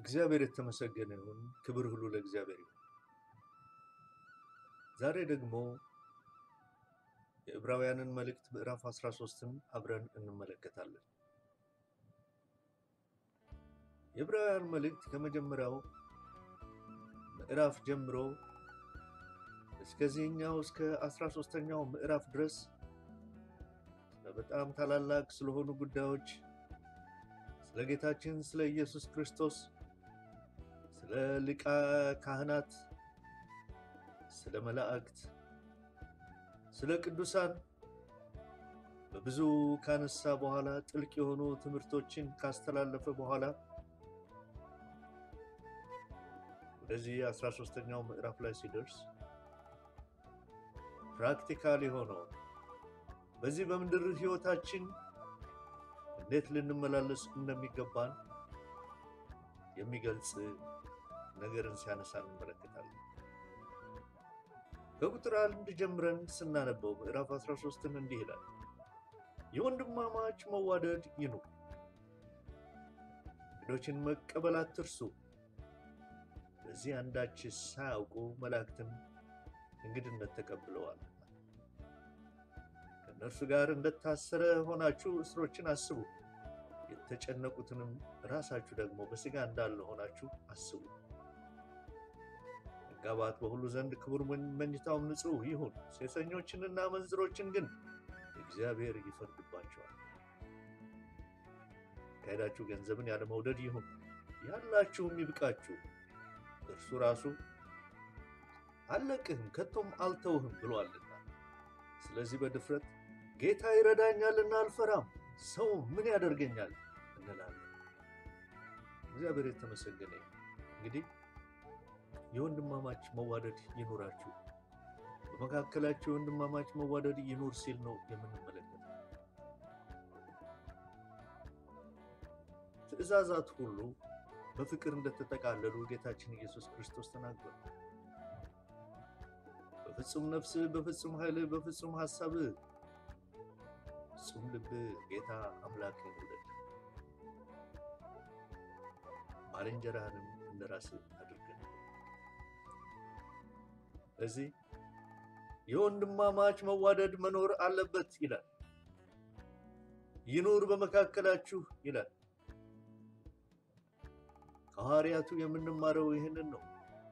እግዚአብሔር የተመሰገነ ይሁን። ክብር ሁሉ ለእግዚአብሔር ይሁን። ዛሬ ደግሞ የዕብራውያንን መልእክት ምዕራፍ 13ን አብረን እንመለከታለን። የዕብራውያን መልእክት ከመጀመሪያው ምዕራፍ ጀምሮ እስከዚህኛው እስከ 13ኛው ምዕራፍ ድረስ በጣም ታላላቅ ስለሆኑ ጉዳዮች ስለ ጌታችን ስለ ኢየሱስ ክርስቶስ፣ ስለ ሊቀ ካህናት፣ ስለ መላእክት፣ ስለ ቅዱሳን በብዙ ካነሳ በኋላ ጥልቅ የሆኑ ትምህርቶችን ካስተላለፈ በኋላ ወደዚህ 13ኛው ምዕራፍ ላይ ሲደርስ ፕራክቲካል የሆነው በዚህ በምድር ሕይወታችን እንዴት ልንመላለስ እንደሚገባን የሚገልጽ ነገርን ሲያነሳ እንመለከታለን። ከቁጥር አንድ ጀምረን ስናነበው ምዕራፍ 13ን እንዲህ ይላል፣ የወንድማማች መዋደድ ይኑር፣ እንግዶችን መቀበል አትርሱ። በዚህ አንዳች ሳያውቁ መላእክትን እንግድነት ተቀብለዋል። ከእነርሱ ጋር እንደታሰረ ሆናችሁ እስሮችን አስቡ። የተጨነቁትንም ራሳችሁ ደግሞ በሥጋ እንዳለ ሆናችሁ አስቡ። መጋባት በሁሉ ዘንድ ክቡር፣ መኝታውም ንጹሕ ይሁን። ሴሰኞችንና መንዝሮችን ግን እግዚአብሔር ይፈርድባቸዋል። ካሄዳችሁ ገንዘብን ያለ መውደድ ይሁን፣ ያላችሁም ይብቃችሁ። እርሱ ራሱ አልለቅህም ከቶም አልተውህም ብሏልና። ስለዚህ በድፍረት ጌታ ይረዳኛልና አልፈራም፣ ሰው ምን ያደርገኛል እንላለን። እግዚአብሔር የተመሰገነ ይሁን። እንግዲህ የወንድማማች መዋደድ ይኑራችሁ፣ በመካከላችሁ የወንድማማች መዋደድ ይኑር ሲል ነው የምንመለከተው። ትእዛዛት ሁሉ በፍቅር እንደተጠቃለሉ ጌታችን ኢየሱስ ክርስቶስ ተናግሯል። በፍጹም ነፍስህ፣ በፍጹም ኃይልህ፣ በፍጹም ሐሳብህ፣ ፍጹም ልብህ ጌታ አምላክህን ውደድ፣ ባልንጀራህንም እንደ ራስህ አድርገህ። እዚህ የወንድማማች መዋደድ መኖር አለበት ይላል። ይኑር በመካከላችሁ ይላል። ከሐዋርያቱ የምንማረው ይህንን ነው።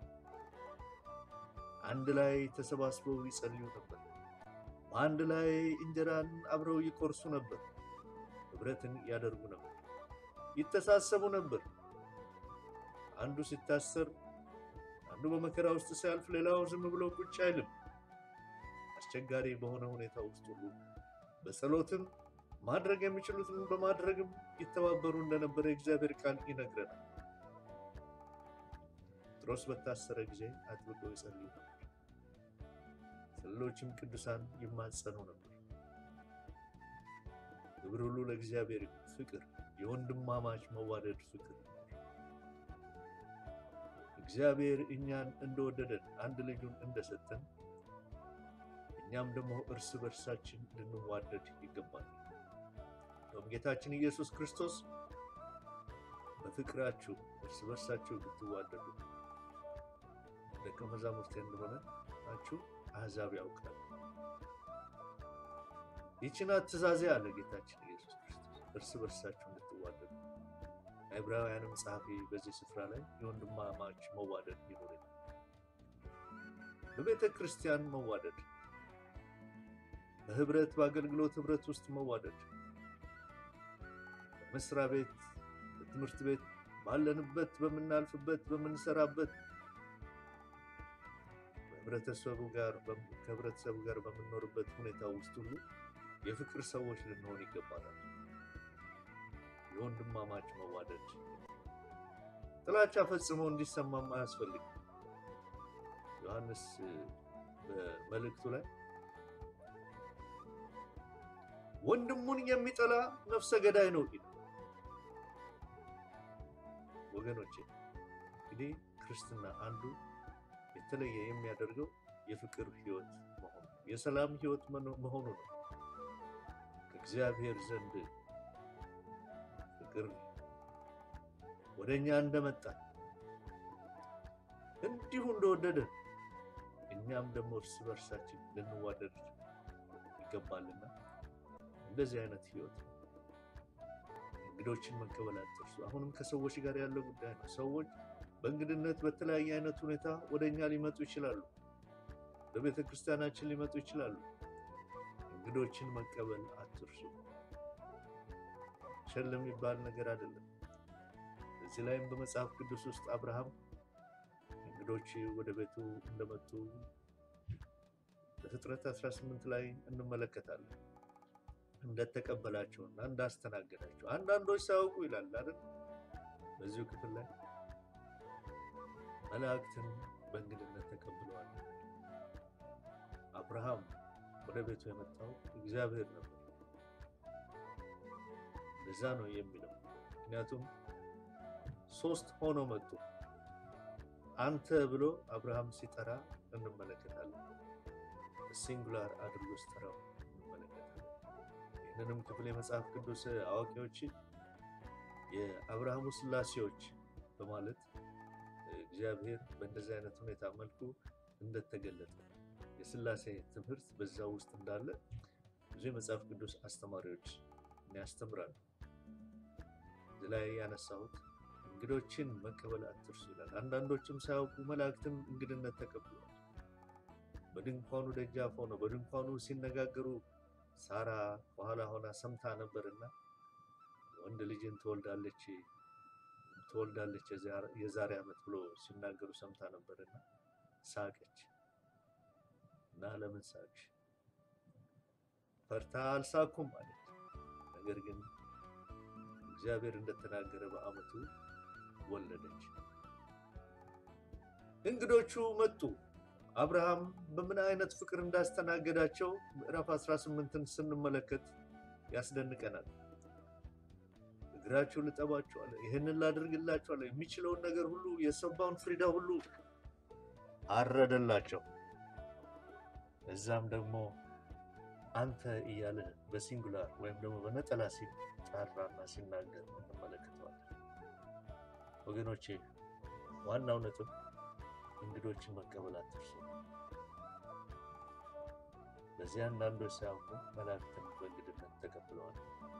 አንድ ላይ ተሰባስበው ይጸልዩ ነበር። በአንድ ላይ እንጀራን አብረው ይቆርሱ ነበር። ኅብረትን ያደርጉ ነበር። ይተሳሰቡ ነበር። አንዱ ሲታሰር፣ አንዱ በመከራ ውስጥ ሲያልፍ፣ ሌላው ዝም ብሎ ቁጭ አይልም። አስቸጋሪ በሆነ ሁኔታ ውስጥ ሁሉ በጸሎትም ማድረግ የሚችሉትን በማድረግም ይተባበሩ እንደነበረ የእግዚአብሔር ቃል ይነግረናል። ጴጥሮስ በታሰረ ጊዜ አጥብቀው ይጸልዩ ነበር። ሌሎችም ቅዱሳን ይማጸኑ ነበር። ክብር ሁሉ ለእግዚአብሔር። ፍቅር፣ የወንድማማች መዋደድ ፍቅር። እግዚአብሔር እኛን እንደወደደን አንድ ልጁን እንደሰጠን እኛም ደግሞ እርስ በርሳችን ልንዋደድ ይገባል። እንደውም ጌታችን ኢየሱስ ክርስቶስ በፍቅራችሁ እርስ በርሳችሁ ብትዋደዱ ደቀ መዛሙርቴ እንደሆነ ናችሁ አሕዛብ ያውቃል። ይህችን ትእዛዜ አለ ጌታችን ኢየሱስ ክርስቶስ እርስ በርሳችሁ እንድትዋደዱ። ዕብራውያንም ጸሐፊ በዚህ ስፍራ ላይ የወንድማማች መዋደድ ይኖር በቤተ ክርስቲያን መዋደድ፣ በህብረት በአገልግሎት ህብረት ውስጥ መዋደድ፣ በመስሪያ ቤት፣ በትምህርት ቤት፣ ባለንበት፣ በምናልፍበት፣ በምንሰራበት ህብረተሰቡ ጋር ከህብረተሰቡ ጋር በምንኖርበት ሁኔታ ውስጥ ሁሉ የፍቅር ሰዎች ልንሆን ይገባናል። የወንድማማች መዋደድ ጥላቻ ፈጽሞ እንዲሰማም አያስፈልግም። ዮሐንስ በመልእክቱ ላይ ወንድሙን የሚጠላ ነፍሰ ገዳይ ነው ይላል። ወገኖቼ እንግዲህ ክርስትና አንዱ የተለየ የሚያደርገው የፍቅር ህይወት መሆኑ የሰላም ህይወት መሆኑ ነው። ከእግዚአብሔር ዘንድ ፍቅር ወደ እኛ እንደመጣ እንዲሁ እንደወደደ እኛም ደግሞ እርስ በርሳችን ልንዋደድ ይገባልና እንደዚህ አይነት ህይወት እንግዶችን መቀበል አትርሱ። አሁንም ከሰዎች ጋር ያለው ጉዳይ ነው። ሰዎች በእንግድነት በተለያየ አይነት ሁኔታ ወደ እኛ ሊመጡ ይችላሉ። በቤተ ክርስቲያናችን ሊመጡ ይችላሉ። እንግዶችን መቀበል አትርሱ። ቸል የሚባል ነገር አይደለም። እዚህ ላይም በመጽሐፍ ቅዱስ ውስጥ አብርሃም እንግዶች ወደ ቤቱ እንደመጡ በፍጥረት 18 ላይ እንመለከታለን። እንደተቀበላቸውና እንዳስተናገዳቸው አንዳንዶች ሳያውቁ ይላል አይደል? በዚሁ ክፍል ላይ መላእክትን በእንግድነት ተቀብለዋል። አብርሃም ወደ ቤቱ የመጣው እግዚአብሔር ነበር። እንደዛ ነው የሚለው። ምክንያቱም ሶስት ሆኖ መጡ። አንተ ብሎ አብርሃም ሲጠራ እንመለከታለን። ሲንጉላር አድርጎ ሲጠራው እንመለከታለን። ይህንንም ክፍል የመጽሐፍ ቅዱስ አዋቂዎች የአብርሃሙ ስላሴዎች በማለት እግዚአብሔር በእንደዚህ አይነት ሁኔታ መልኩ እንደተገለጠ የስላሴ ትምህርት በዛ ውስጥ እንዳለ ብዙ የመጽሐፍ ቅዱስ አስተማሪዎች ያስተምራሉ። እዚህ ላይ ያነሳሁት እንግዶችን መቀበል አትርሱ ይላል። አንዳንዶችም ሳያውቁ መላእክትም እንግድነት ተቀብለዋል። በድንኳኑ ደጃፍ ሆነው በድንኳኑ ሲነጋገሩ ሳራ ከኋላ ሆና ሰምታ ነበርና ወንድ ልጅን ትወልዳለች ትወልዳለች የዛሬ ዓመት ብሎ ሲናገሩ ሰምታ ነበርና ሳቀች እና ለምን ሳቅሽ? ፈርታ አልሳኩም አለች። ነገር ግን እግዚአብሔር እንደተናገረ በዓመቱ ወለደች። እንግዶቹ መጡ። አብርሃም በምን አይነት ፍቅር እንዳስተናገዳቸው ምዕራፍ 18ን ስንመለከት ያስደንቀናል። እግራችሁ ልጠባችኋለሁ፣ ይህንን ላድርግላችኋለሁ፣ የሚችለውን ነገር ሁሉ የሰባውን ፍሪዳ ሁሉ አረደላቸው። እዛም ደግሞ አንተ እያለ በሲንጉላር ወይም ደግሞ በነጠላ ሲጠራና ሲናገር እንመለከተዋለን። ወገኖቼ ዋናው ነጥብ እንግዶችን መቀበል አትርሱ። በዚህ አንዳንዶች ሳያውቁ መላእክትን በእንግድነት ተቀብለዋል።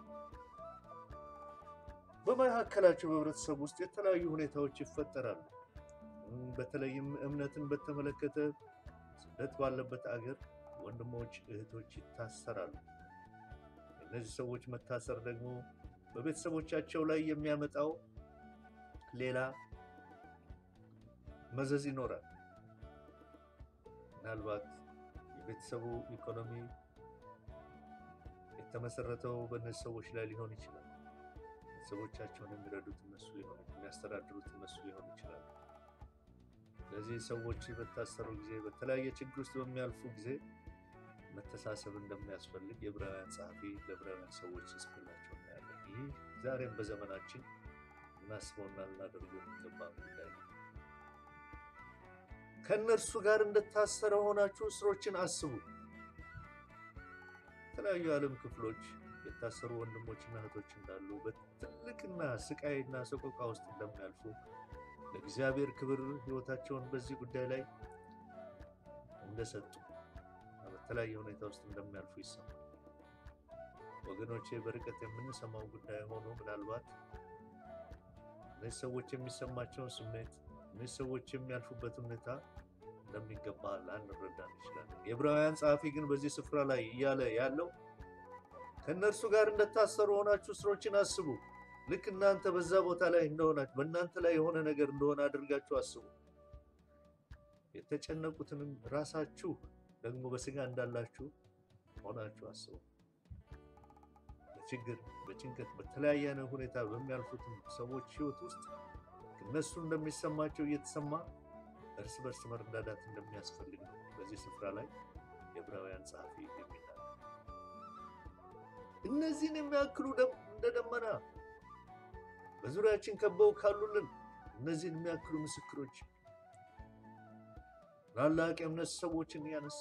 በመካከላቸው በህብረተሰብ ውስጥ የተለያዩ ሁኔታዎች ይፈጠራሉ። በተለይም እምነትን በተመለከተ ስደት ባለበት አገር ወንድሞች እህቶች ይታሰራሉ። እነዚህ ሰዎች መታሰር ደግሞ በቤተሰቦቻቸው ላይ የሚያመጣው ሌላ መዘዝ ይኖራል። ምናልባት የቤተሰቡ ኢኮኖሚ የተመሰረተው በእነዚህ ሰዎች ላይ ሊሆን ይችላል። ቤተሰቦቻቸውን የሚረዱት እነሱ ሊሆኑ የሚያስተዳድሩት እነሱ ሊሆኑ ይችላሉ። ስለዚህ ሰዎች በታሰሩ ጊዜ በተለያየ ችግር ውስጥ በሚያልፉ ጊዜ መተሳሰብ እንደሚያስፈልግ የዕብራውያን ጸሐፊ ለዕብራውያን ሰዎች ሲጽፍላቸው እናያለን። ይህ ዛሬም በዘመናችን እናስበውና ልናደርገው የሚገባ ጉዳይ ነው። ከእነርሱ ጋር እንደታሰረ ሆናችሁ እስሮችን አስቡ። የተለያዩ የዓለም ክፍሎች የታሰሩ ወንድሞችና እህቶች እንዳሉ በትልቅና ስቃይና ሰቆቃ ውስጥ እንደሚያልፉ ለእግዚአብሔር ክብር ሕይወታቸውን በዚህ ጉዳይ ላይ እንደሰጡ በተለያየ ሁኔታ ውስጥ እንደሚያልፉ ይሰማል። ወገኖቼ በርቀት የምንሰማው ጉዳይ ሆኖ ምናልባት እነዚህ ሰዎች የሚሰማቸውን ስሜት እነዚህ ሰዎች የሚያልፉበት ሁኔታ እንደሚገባ ላንረዳ እንችላለን። የዕብራውያን ጸሐፊ ግን በዚህ ስፍራ ላይ እያለ ያለው ከእነርሱ ጋር እንደታሰሩ ሆናችሁ እስሮችን አስቡ። ልክ እናንተ በዛ ቦታ ላይ እንደሆናችሁ በእናንተ ላይ የሆነ ነገር እንደሆነ አድርጋችሁ አስቡ። የተጨነቁትንም ራሳችሁ ደግሞ በስጋ እንዳላችሁ ሆናችሁ አስቡ። በችግር በጭንቀት በተለያየ አይነት ሁኔታ በሚያልፉትም ሰዎች ሕይወት ውስጥ እነሱ እንደሚሰማቸው እየተሰማ እርስ በርስ መረዳዳት እንደሚያስፈልግ ነው በዚህ ስፍራ ላይ የዕብራውያን ጸሐፊ የሚናገር። እነዚህን የሚያክሉ እንደ ደመና በዙሪያችን ከበው ካሉልን እነዚህን የሚያክሉ ምስክሮች ታላላቅ የእምነት ሰዎችን ያነሳ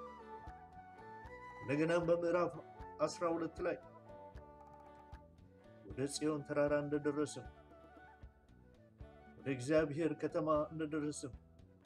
እንደገናም በምዕራፍ አስራ ሁለት ላይ ወደ ጽዮን ተራራ እንደደረስን ወደ እግዚአብሔር ከተማ እንደደረስን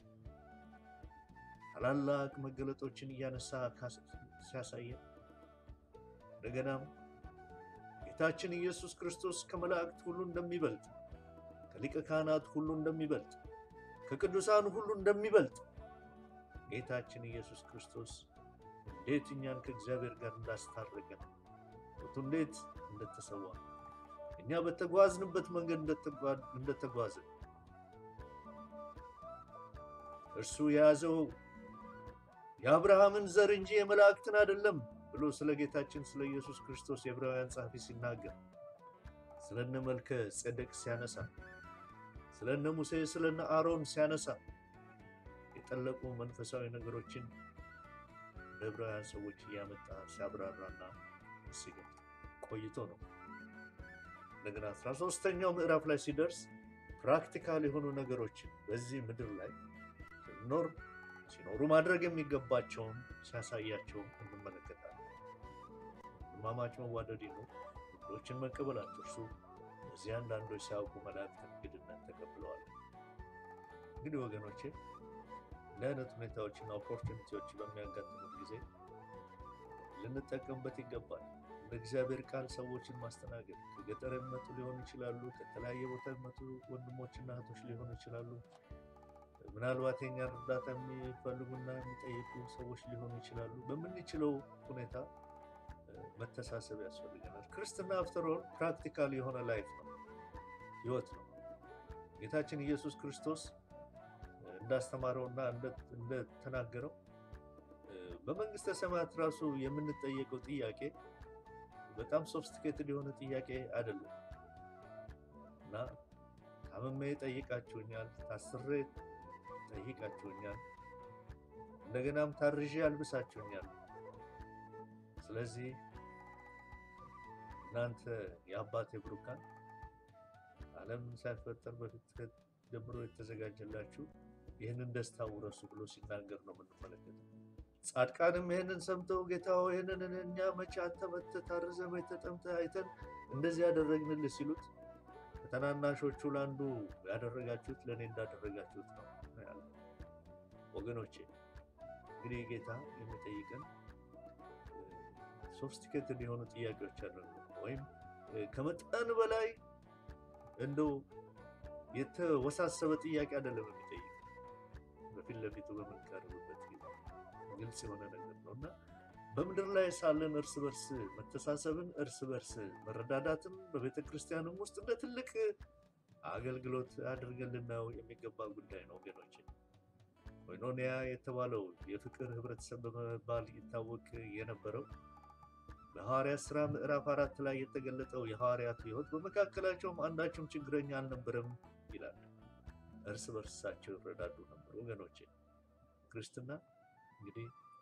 ታላላቅ መገለጦችን እያነሳ ሲያሳየን እንደገናም ጌታችን ኢየሱስ ክርስቶስ ከመላእክት ሁሉ እንደሚበልጥ ከሊቀ ካህናት ሁሉ እንደሚበልጥ ከቅዱሳን ሁሉ እንደሚበልጥ ጌታችን ኢየሱስ ክርስቶስ እንዴት እኛን ከእግዚአብሔር ጋር እንዳስታረቀን ቱ እንዴት እንደተሰዋ እኛ በተጓዝንበት መንገድ እንደተጓዘ እርሱ የያዘው የአብርሃምን ዘር እንጂ የመላእክትን አይደለም ብሎ ስለ ጌታችን ስለ ኢየሱስ ክርስቶስ የዕብራውያን ጸሐፊ ሲናገር ስለነ መልከ ጼዴቅ ሲያነሳ ስለነ ሙሴ ስለነ አሮን ሲያነሳ የጠለቁ መንፈሳዊ ነገሮችን ለዕብራውያን ሰዎች እያመጣ ሲያብራራና ሲገልጥ ቆይቶ ነው። እንደገና አስራ ሦስተኛው ምዕራፍ ላይ ሲደርስ ፕራክቲካል የሆኑ ነገሮችን በዚህ ምድር ላይ ስንኖር ሲኖሩ ማድረግ የሚገባቸውን ሲያሳያቸው እንመለከታለን። ወንድማማች መዋደድ ነው፣ እንግዶችን መቀበል አትርሱ። እዚህ አንዳንዶች ሳያውቁ መላእክትን እንግድነት ተቀብለዋል። እንግዲህ ወገኖቼ እንዲህ አይነት ሁኔታዎችና ኦፖርቹኒቲዎች በሚያጋጥሙት ጊዜ ልንጠቀምበት ይገባል። እንደ እግዚአብሔር ቃል ሰዎችን ማስተናገድ ከገጠር የሚመጡ ሊሆኑ ይችላሉ። ከተለያየ ቦታ የሚመጡ ወንድሞችና እህቶች ሊሆኑ ይችላሉ። ምናልባት የኛን እርዳታ የሚፈልጉና የሚጠይቁ ሰዎች ሊሆኑ ይችላሉ። በምንችለው ሁኔታ መተሳሰብ ያስፈልገናል። ክርስትና አፍተሮል ፕራክቲካል የሆነ ላይፍ ነው፣ ህይወት ነው። ጌታችን ኢየሱስ ክርስቶስ እንዳስተማረውና እንደተናገረው በመንግስተ ሰማያት ራሱ የምንጠየቀው ጥያቄ በጣም ሶፍስቲኬትድ የሆነ ጥያቄ አይደለም እና ታምሜ ጠይቃችሁኛል፣ ታስሬ ጠይቃችሁኛል፣ እንደገናም ታርዤ አልብሳችሁኛል። ስለዚህ እናንተ የአባቴ ብሩካን ዓለም ሳይፈጠር በፊት ጀምሮ የተዘጋጀላችሁ ይህንን ደስታ ውረሱ ብሎ ሲናገር ነው የምንመለከተው። ጻድቃንም ይህንን ሰምተው ጌታ ሆይ ይህንን እኛ መቼ አንተ መጥተህ ታርዘህ መቼ ተጠምተህ አይተን እንደዚህ ያደረግንልህ ሲሉት ከታናናሾቹ ለአንዱ ያደረጋችሁት ለእኔ እንዳደረጋችሁት ነው ያለ። ወገኖቼ እንግዲህ ጌታ የሚጠይቀን ሶፍስቲኬትድ የሆኑ ጥያቄዎች አሉ፣ ወይም ከመጠን በላይ እንደው የተወሳሰበ ጥያቄ አይደለም የሚጠይቅ በፊት ለፊቱ በምንቀርብበት ጊዜ ግልጽ የሆነ ነገር ነው እና በምድር ላይ ሳለን እርስ በርስ መተሳሰብን እርስ በርስ መረዳዳትን በቤተ ክርስቲያንም ውስጥ እንደ ትልቅ አገልግሎት አድርገን ልናየው የሚገባ ጉዳይ ነው ወገኖች። ኮይኖኒያ የተባለው የፍቅር ህብረተሰብ በመባል ይታወቅ የነበረው በሐዋርያት ሥራ ምዕራፍ አራት ላይ የተገለጠው የሐዋርያቱ ሕይወት በመካከላቸውም አንዳችም ችግረኛ አልነበረም ይላል። እርስ በርሳቸው ይረዳዱ ነበር ወገኖቼ። ክርስትና እንግዲህ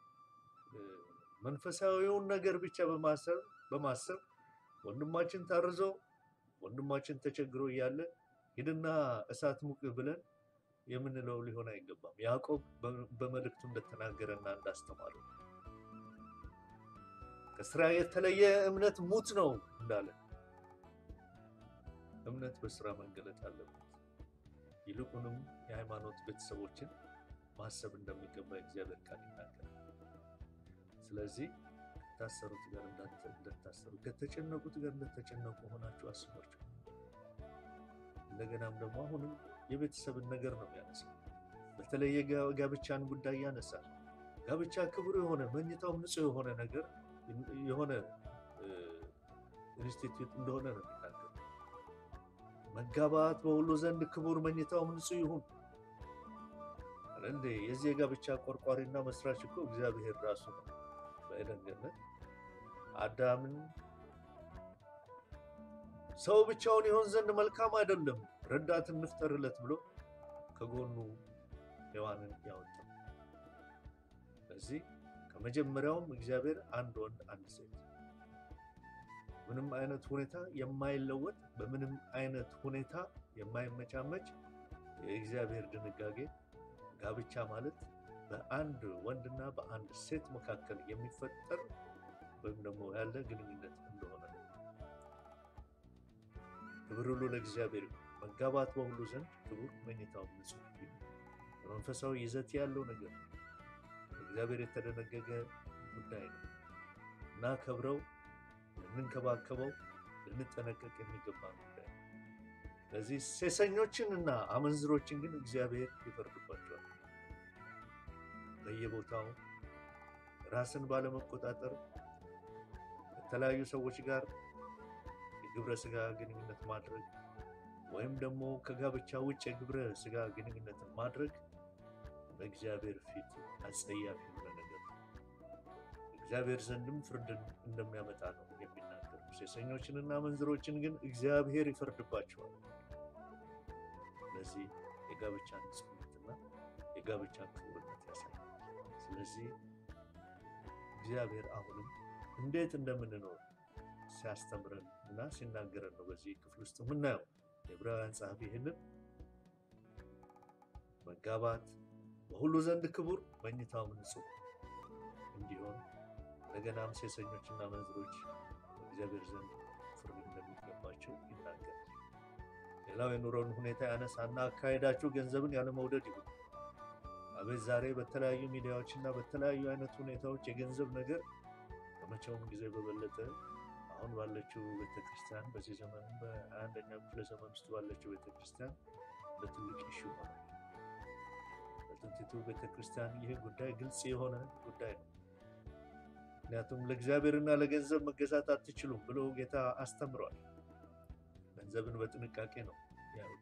መንፈሳዊውን ነገር ብቻ በማሰብ በማሰብ ወንድማችን ታርዞ ወንድማችን ተቸግሮ እያለ ሂድና እሳት ሙቅ ብለን የምንለው ሊሆን አይገባም። ያዕቆብ በመልእክቱ እንደተናገረና እንዳስተማረው ከስራ የተለየ እምነት ሙት ነው እንዳለ እምነት በስራ መገለጥ አለበት። ይልቁንም የሃይማኖት ቤተሰቦችን ማሰብ እንደሚገባ እግዚአብሔር ቃል ይናገራል። ስለዚህ ከታሰሩት ጋር እንደታሰሩ ከተጨነቁት ጋር እንደተጨነቁ ሆናችሁ አስቧቸው። እንደገናም ደግሞ አሁንም የቤተሰብን ነገር ነው የሚያነሳው። በተለይ የጋብቻን ጉዳይ ያነሳል። ጋብቻ ክቡር የሆነ መኝታውም ንጹሕ የሆነ ነገር የሆነ ኢንስቲትዩት እንደሆነ ነው የሚናገር። መጋባት በሁሉ ዘንድ ክቡር መኝታውም ንጹሕ ይሁን። እንዴ የዚህ የጋብቻ ቆርቋሪና መስራች እኮ እግዚአብሔር ራሱ ነው። በኤደን ገነት አዳምን ሰው ብቻውን ይሆን ዘንድ መልካም አይደለም፣ ረዳትን እንፍጠርለት ብሎ ከጎኑ ሔዋንን ያወጣው። ስለዚህ ከመጀመሪያውም እግዚአብሔር አንድ ወንድ አንድ ሴት ምንም አይነት ሁኔታ የማይለወጥ በምንም አይነት ሁኔታ የማይመቻመች የእግዚአብሔር ድንጋጌ ጋብቻ ማለት በአንድ ወንድና በአንድ ሴት መካከል የሚፈጠር ወይም ደግሞ ያለ ግንኙነት እንደሆነ ነው። ክብር ሁሉ ለእግዚአብሔር። መጋባት በሁሉ ዘንድ ክቡር፣ መኝታውም ንጹሕ በመንፈሳዊ ይዘት ያለው ነገር ነው። እግዚአብሔር የተደነገገ ጉዳይ ነው። እናከብረው፣ ልንንከባከበው፣ ልንጠነቀቅ የሚገባ ጉዳይ ነው። ስለዚህ ሴሰኞችን እና አመንዝሮችን ግን እግዚአብሔር ይፈርድባቸዋል። በየቦታው ራስን ባለመቆጣጠር ከተለያዩ ሰዎች ጋር የግብረ ስጋ ግንኙነት ማድረግ ወይም ደግሞ ከጋብቻ ውጭ የግብረ ስጋ ግንኙነትን ማድረግ በእግዚአብሔር ፊት አጸያፊ የሆነ ነገር ነው። እግዚአብሔር ዘንድም ፍርድን እንደሚያመጣ ነው የሚናገሩ። ሴሰኞችንና መንዝሮችን ግን እግዚአብሔር ይፈርድባቸዋል። ስለዚህ የጋብቻን ንጽሕናና የጋብቻን ክቡርነት ያሳያል። ስለዚህ እግዚአብሔር አሁንም እንዴት እንደምንኖር ሲያስተምረን እና ሲናገረን ነው በዚህ ክፍል ውስጥ የምናየው። የዕብራውያን ጸሐፊ ይህንን መጋባት በሁሉ ዘንድ ክቡር፣ መኝታውም ንጹሕ እንዲሆን እንደገናም ሴሰኞችና መንዝሮች በእግዚአብሔር ዘንድ ፍርድ እንደሚገባቸው ይናገራል። ሌላው የኑሮን ሁኔታ ያነሳና አካሄዳችሁ ገንዘብን ያለመውደድ ይሁን። አቤት ዛሬ በተለያዩ ሚዲያዎች እና በተለያዩ አይነት ሁኔታዎች የገንዘብ ነገር ከመቼውም ጊዜ በበለጠ አሁን ባለችው ቤተክርስቲያን በዚህ ዘመን በአንደኛው ክፍለ ዘመን ውስጥ ባለችው ቤተክርስቲያን በትልቅ ይሹ ሆነ። በጥንቲቱ ቤተክርስቲያን ይህ ጉዳይ ግልጽ የሆነ ጉዳይ ነው። ምክንያቱም ለእግዚአብሔርና ለገንዘብ መገዛት አትችሉም ብሎ ጌታ አስተምሯል። ገንዘብን በጥንቃቄ ነው ያሉት።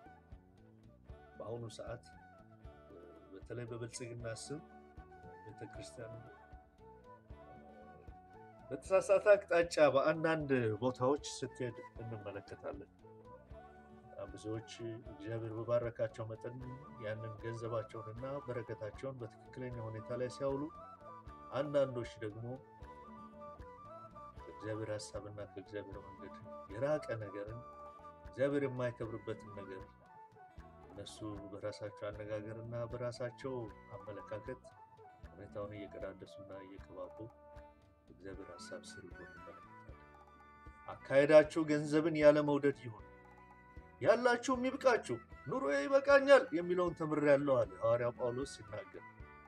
በአሁኑ ሰዓት በተለይ በብልጽግና ስም ቤተክርስቲያን በተሳሳተ አቅጣጫ በአንዳንድ ቦታዎች ስትሄድ እንመለከታለን። ብዙዎች እግዚአብሔር በባረካቸው መጠን ያንን ገንዘባቸውንና በረከታቸውን በትክክለኛ ሁኔታ ላይ ሲያውሉ፣ አንዳንዶች ደግሞ ከእግዚአብሔር ሀሳብና ከእግዚአብሔር መንገድ የራቀ ነገርን እግዚአብሔር የማይከብርበትን ነገር እነሱ በራሳቸው አነጋገርና በራሳቸው አመለካከት ሁኔታውን እየቀዳደሱና እየቀባቡ እግዚአብሔር ሀሳብ ስር እንመለከታለን። አካሄዳችሁ ገንዘብን ያለ መውደድ ይሁን፣ ያላችሁም ይብቃችሁ፣ ኑሮዬ ይበቃኛል የሚለውን ተምሬያለሁ አለ ሐዋርያው ጳውሎስ ሲናገር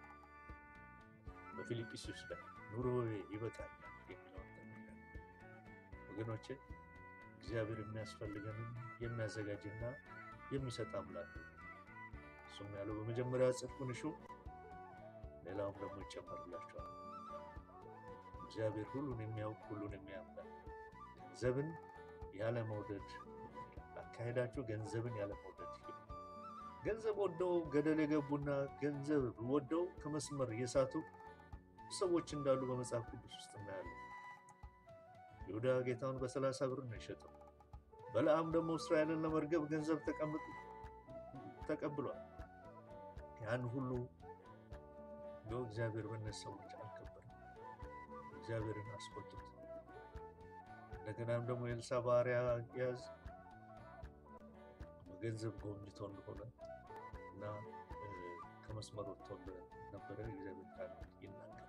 በፊልጵስዩስ ላይ ኑሮዬ ይበቃኛል የሚለውን ተምሬያለሁ። ወገኖቼ እግዚአብሔር የሚያስፈልገንን የሚያዘጋጅና የሚሰጥ አምላክ ነው። እሱም ያለው በመጀመሪያ ጽድቁን እሹ፣ ሌላውም ደግሞ ይጨመርላችኋል። እግዚአብሔር ሁሉን የሚያውቅ ሁሉን የሚያምናል። ገንዘብን ያለ መውደድ አካሄዳችሁ ገንዘብን ያለ መውደድ ገንዘብ ወደው ገደል የገቡና ገንዘብ ወደው ከመስመር የሳቱ ሰዎች እንዳሉ በመጽሐፍ ቅዱስ ውስጥ እናያለን። ይሁዳ ጌታውን በሰላሳ ብር ነው የሸጠው። በለዓም ደግሞ እስራኤልን ለመርገብ ገንዘብ ተቀምጡ ተቀብሏል። ያን ሁሉ እንደው እግዚአብሔር በእነዚህ ሰዎች አልከበረም። እግዚአብሔርን አስቆጡት። እንደገናም ደግሞ የኤልሳ ባሪያ ያዝ በገንዘብ ጎብኝቶ እንደሆነ እና ከመስመር ወጥቶ ነበረ እግዚአብሔር ቃል ይናገራል።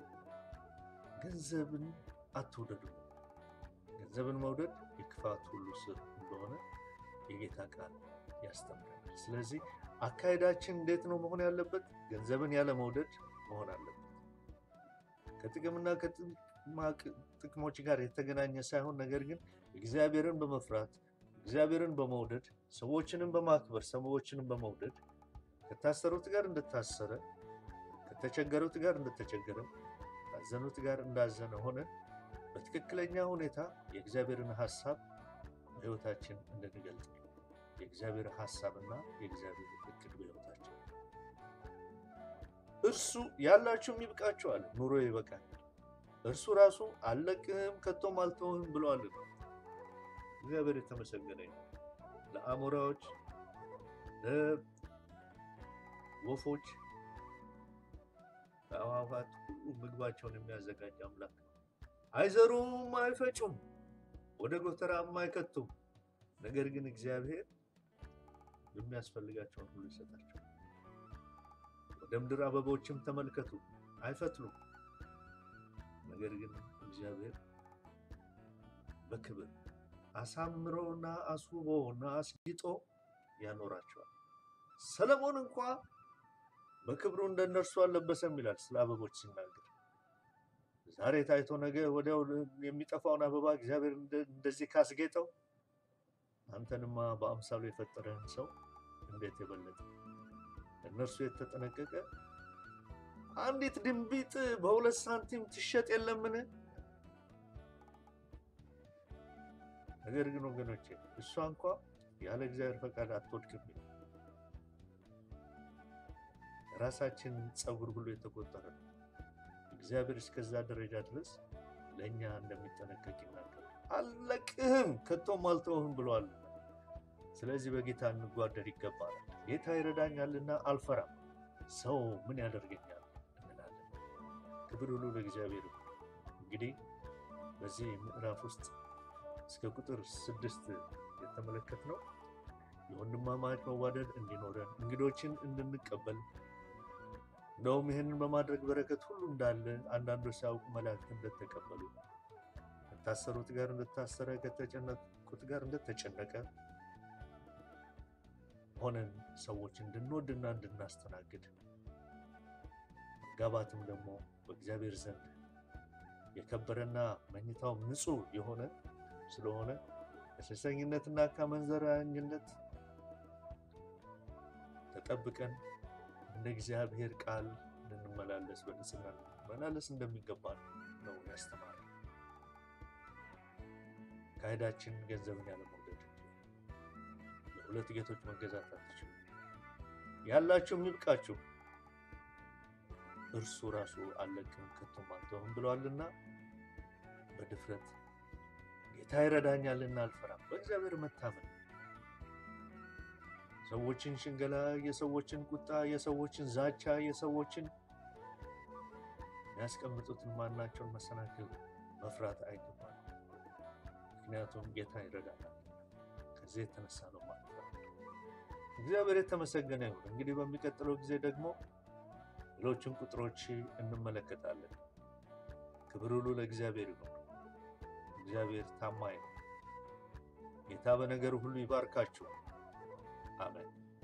ገንዘብን አትውደዱ። ገንዘብን መውደድ የክፋት ሁሉ ስር እንደሆነ የጌታ ቃል ያስተምራል። ስለዚህ አካሄዳችን እንዴት ነው መሆን ያለበት? ገንዘብን ያለ መውደድ መሆን አለበት። ከጥቅምና ጥቅሞች ጋር የተገናኘ ሳይሆን ነገር ግን እግዚአብሔርን በመፍራት እግዚአብሔርን በመውደድ ሰዎችንም በማክበር ሰዎችንም በመውደድ ከታሰሩት ጋር እንደታሰረ ከተቸገሩት ጋር እንደተቸገረ ካዘኑት ጋር እንዳዘነ ሆነ በትክክለኛ ሁኔታ የእግዚአብሔርን ሀሳብ በሕይወታችን እንድንገልጥ የእግዚአብሔር ሀሳብና የእግዚአብሔር እቅድ በሕይወታችን እርሱ ያላችሁም ይብቃችኋል፣ ኑሮ ይበቃል። እርሱ ራሱ አልለቅህም ከቶም አልተውህም ብለዋል። እግዚአብሔር የተመሰገነ ነው። ለአሞራዎች፣ ለወፎች፣ ለአዕዋፋት ሁሉ ምግባቸውን የሚያዘጋጅ አምላክ ነው። አይዘሩም፣ አይፈጩም፣ ወደ ጎተራም አይከቱም። ነገር ግን እግዚአብሔር የሚያስፈልጋቸውን ሁሉ ይሰጣቸዋል። ወደ ምድር አበቦችም ተመልከቱ፣ አይፈትሉም። ነገር ግን እግዚአብሔር በክብር አሳምሮና አስውቦና አስጊጦ ያኖራቸዋል። ሰለሞን እንኳ በክብሩ እንደነርሱ አልለበሰም ይላል ስለ አበቦች ሲናገር። ዛሬ ታይቶ ነገ ወዲያው የሚጠፋውን አበባ እግዚአብሔር እንደዚህ ካስጌጠው አንተንማ በአምሳሉ የፈጠረህን ሰው እንዴት የበለጠ እነርሱ የተጠነቀቀ አንዲት ድንቢጥ በሁለት ሳንቲም ትሸጥ የለምን? ነገር ግን ወገኖቼ እሷ እንኳ ያለ እግዚአብሔር ፈቃድ አትወድቅም። ራሳችን ፀጉር ሁሉ የተቆጠረ ነው። እግዚአብሔር እስከዛ ደረጃ ድረስ ለእኛ እንደሚጠነቀቅ ይናገራል። አልለቅህም ከቶም አልተውህም ብለዋል። ስለዚህ በጌታ እንጓደር ይገባል። ጌታ ይረዳኛልና አልፈራም፣ ሰው ምን ያደርገኛል እንላለን። ክብር ሁሉ ለእግዚአብሔር ይሁን። እንግዲህ በዚህ ምዕራፍ ውስጥ እስከ ቁጥር ስድስት የተመለከትነው የወንድማማች መዋደድ እንዲኖረን እንግዶችን እንድንቀበል እንደውም ይህንን በማድረግ በረከት ሁሉ እንዳለ አንዳንዶች ሲያውቁ መላእክት እንደተቀበሉ ከታሰሩት ጋር እንደታሰረ ከተጨነቁት ጋር እንደተጨነቀ ሆነን ሰዎች እንድንወድና እንድናስተናግድ መጋባትም ደግሞ በእግዚአብሔር ዘንድ የከበረና መኝታውም ንጹሕ የሆነ ስለሆነ ከሴሰኝነትና ከአመንዘራኝነት ተጠብቀን እንደ እግዚአብሔር ቃል እንድንመላለስ በንጽህና መላለስ እንደሚገባ ነው ያስተማረ። ካሄዳችን ገንዘብን ያለመውደድ፣ ለሁለት ጌቶች መገዛት አትችሉ፣ ያላችሁ ይብቃችሁ፣ እርሱ ራሱ አልለቅም ከቶም አልተውም ብለዋልና በድፍረት ጌታ ይረዳኛልና አልፈራም፣ በእግዚአብሔር መታመን ሰዎችን ሽንገላ፣ የሰዎችን ቁጣ፣ የሰዎችን ዛቻ፣ የሰዎችን የሚያስቀምጡትን ማናቸውን መሰናክል መፍራት አይገባል። ምክንያቱም ጌታ ይረዳናል። ከዚህ የተነሳ ነው ማለት ነው። እግዚአብሔር የተመሰገነ ይሁን። እንግዲህ በሚቀጥለው ጊዜ ደግሞ ሌሎችን ቁጥሮች እንመለከታለን። ክብር ሁሉ ለእግዚአብሔር ይሁን። እግዚአብሔር ታማኝ ነው። ጌታ በነገር ሁሉ ይባርካችሁ። አሜን።